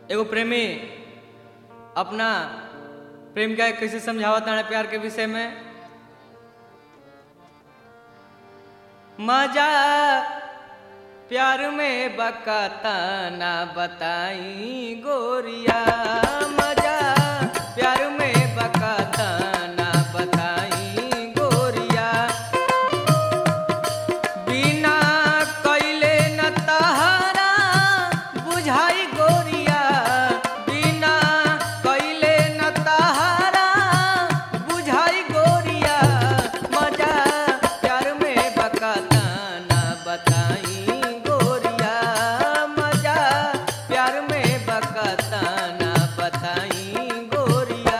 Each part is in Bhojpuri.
एगो प्रेमी अपना प्रेमिका के कैसे समझावत ताड़े प्यार के विषय में मजा प्यार में बकाता ना बताई गोरिया मजा प्यार में बकाता ना बताई गोरिया बिना कैले न तहारा बुझाई गोरिया बिना कैले न तहारा बुझाई गोरिया मजा प्यार में बकाता ना बताई गोरिया मजा प्यार में बकाता ना बताई गोरिया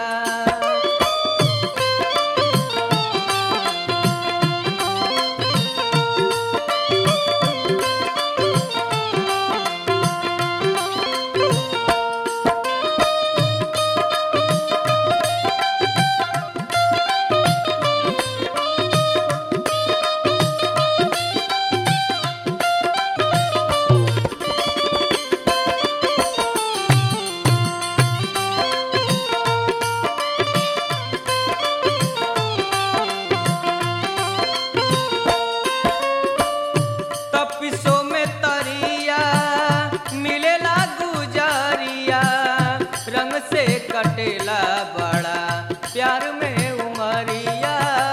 तपिसो में तरिया मिलेला गुजरिया रंग से कटेला बड़ा प्यार में उमरिया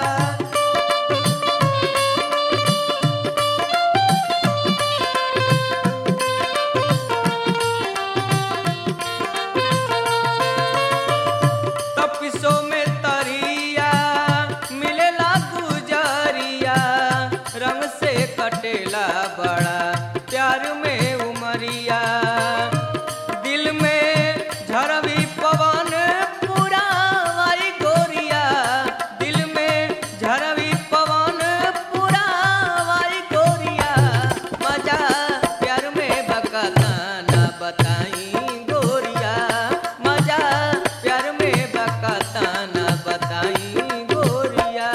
तपिसो में तरिया मिलेला गुजरिया रंग से कटेला बड़ा प्यार में उमरिया दिल में झरवी पवन पुरावाई गोरिया दिल में झरवी पवन पुरावाई गोरिया मजा प्यार में बकाता ना बताई गोरिया मजा प्यार में बकाता ना बताई गोरिया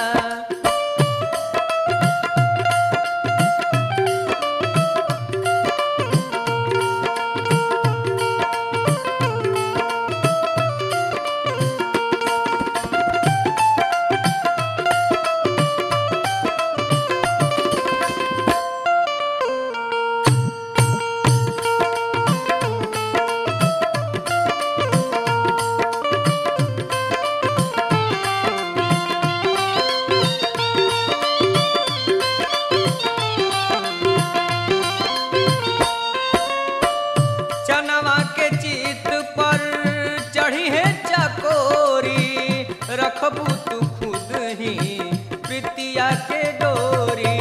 चनवा के चित पर चढ़ी है चकोरी रखबू तू खुद ही प्रीतिया के डोरी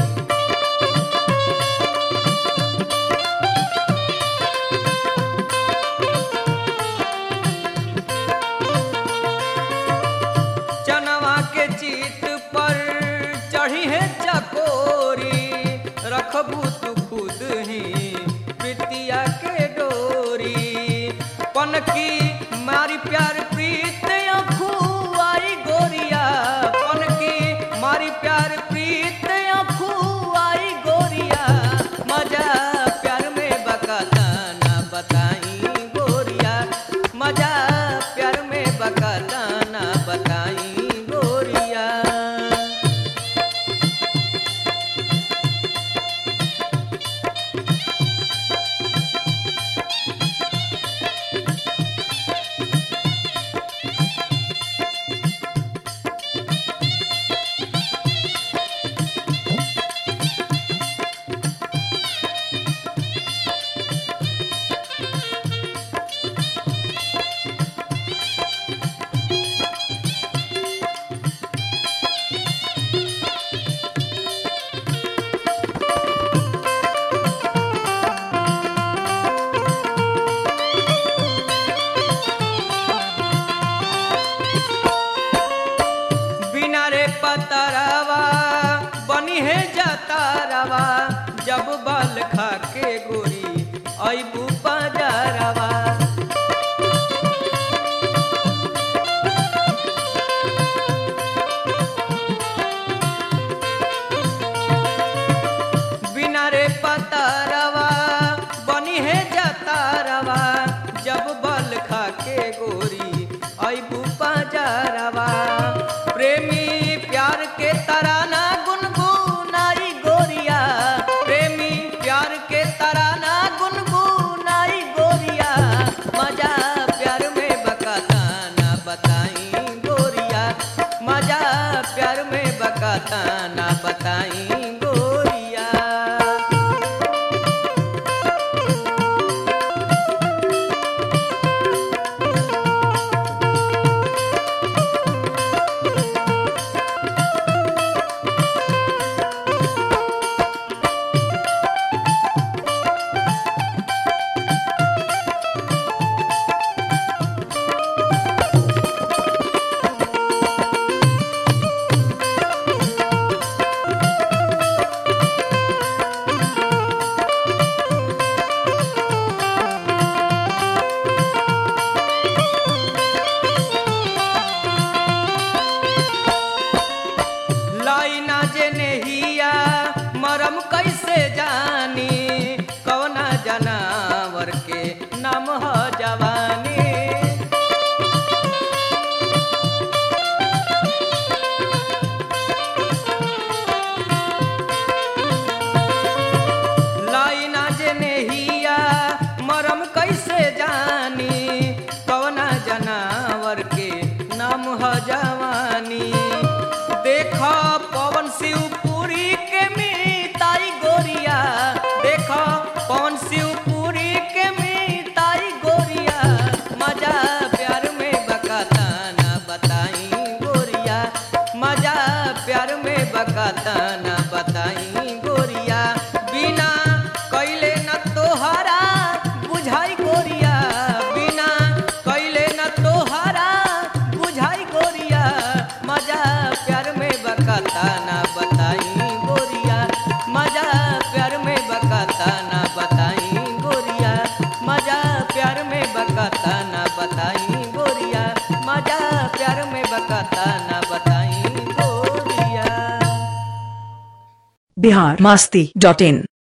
चनवा के चित पर चढ़ी है चकोरी रखबू तू खुद ही प्रीतिया के डोरी पनकी मारी प्यार प्रीत आई गोरिया पनकी मारी प्यार प्रीत आई गोरिया मजा प्यार में बकाता ना बताई गोरिया मजा प्यार में बकाता ना बताई गोरिया बकाता ना बताई गोरिया लाइना जे नेहिया मरम कैसे जानी कौना जनावर के नाम ह जवानी लाइना जे नेहिया मरम कैसे जानी कौना जनावर के नाम ह जवानी देख पवन शिवपुरी के मीताई गोरिया देख पवन शिवपुरी के मीताई गोरिया मजा प्यार में बकाता ना बताई गोरिया मजा प्यार में बकाता ना बताई गोरिया बिना कैले न तोहरा बुझाई गोरिया बिना कैले न तोहरा बुझाई गोरिया मजा प्यार में बकाता ना बताई गोरिया मजा प्यार में बकाता ना बताई गोरिया मजा प्यार में बकाता ना बताई गोरिया मजा प्यार में बकाता ना बताई गोरिया बिहार मास्ती डॉट इन